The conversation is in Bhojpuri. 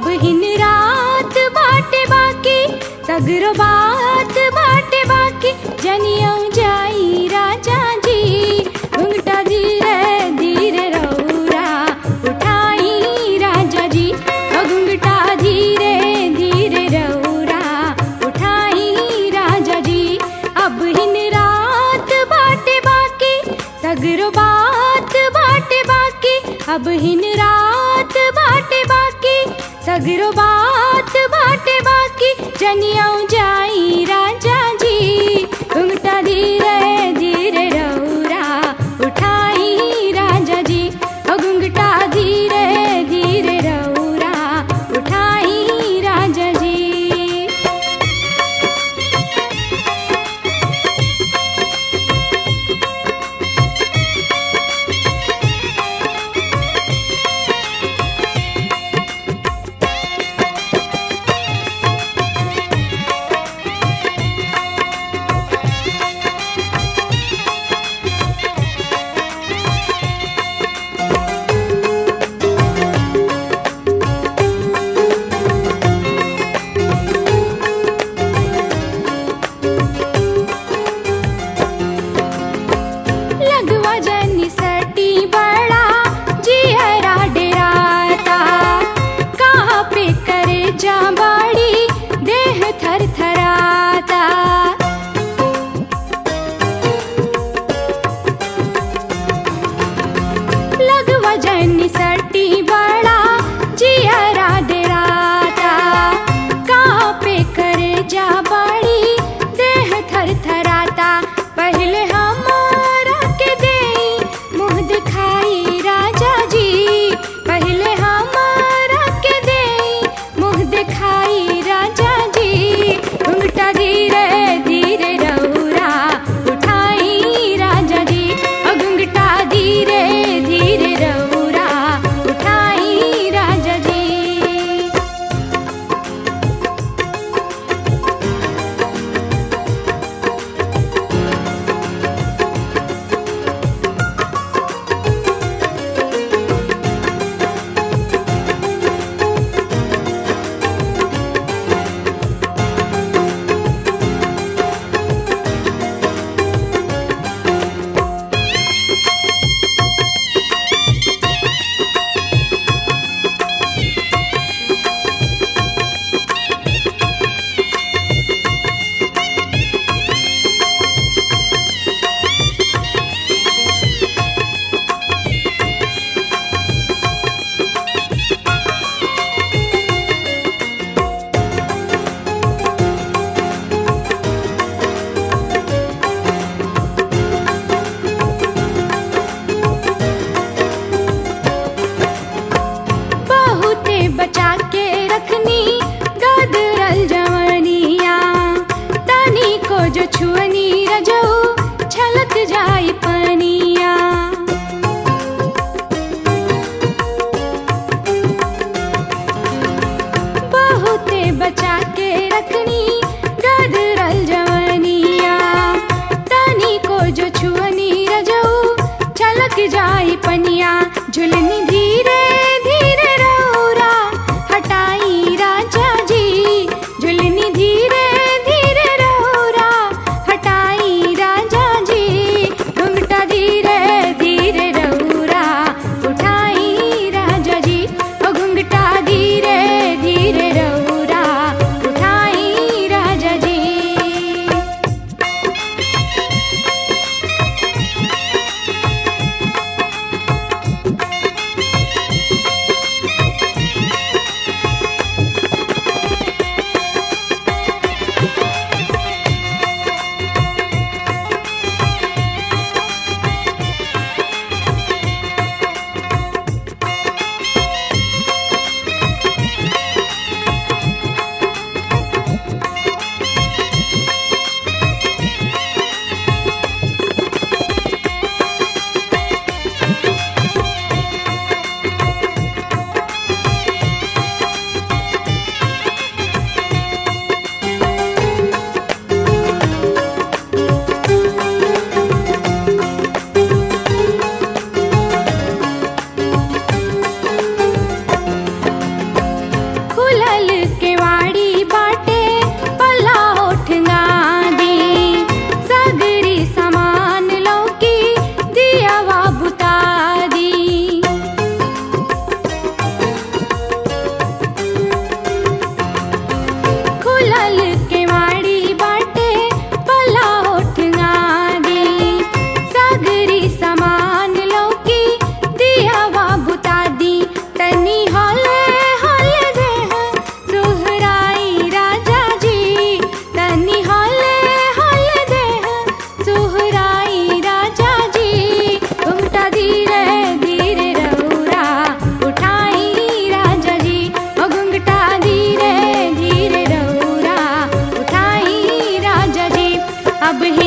अब हिन रात बाटे बाकी सगरो बात बाटे बाकी जनियो जाई राजा जी घुंघटा धीरे धीरे रौरा उठाई राजा जी ओ घुंघटा धीरे धीरे रौरा उठाई राजा जी अब हिन रात बाटे बाकी सगरो बात बाटे बाकी अब हिन रात बाटे बाकी सगरो बात बाटे बाकी जनियो जाई राजा जी घुंघटा धीरे धीरे रौरा उठाई राजा जी ओ घुंघटा धीरे धीरे रौरा उठाई राजा जी लगवा जनी सटी बड़ा जिहरा डेराता कहाँ पे करे जा बाड़ी देह थर थराता लगवा जनी सटी बड़ा जिहरा डेराता कहाँ पे करे जा बाड़ी देह थर थराता पहले हमारा के दे मुँह दिखाई राजा जी पहले हमारा के दे मुँह दिखाई राजा जी घुंघटा धीरे धीरे रौरा उठाई राजा जी ओ घुंघटा धीरे धीरे रौरा उठाई राजा जी बहुते बचा के रखनी गदरल जवनिया तनी को जो छुअनी रजऊ छलक जाई पनिया बहुते बचा के रखनी गदरल जवनिया तनी को जो छुअनी रजऊ छलक जाई पनिया झुलनी धीरे धीरे रौरा हटाई राजा जी झुलनी धीरे धीरे रौरा हटाई राजा जी घुंघटा अब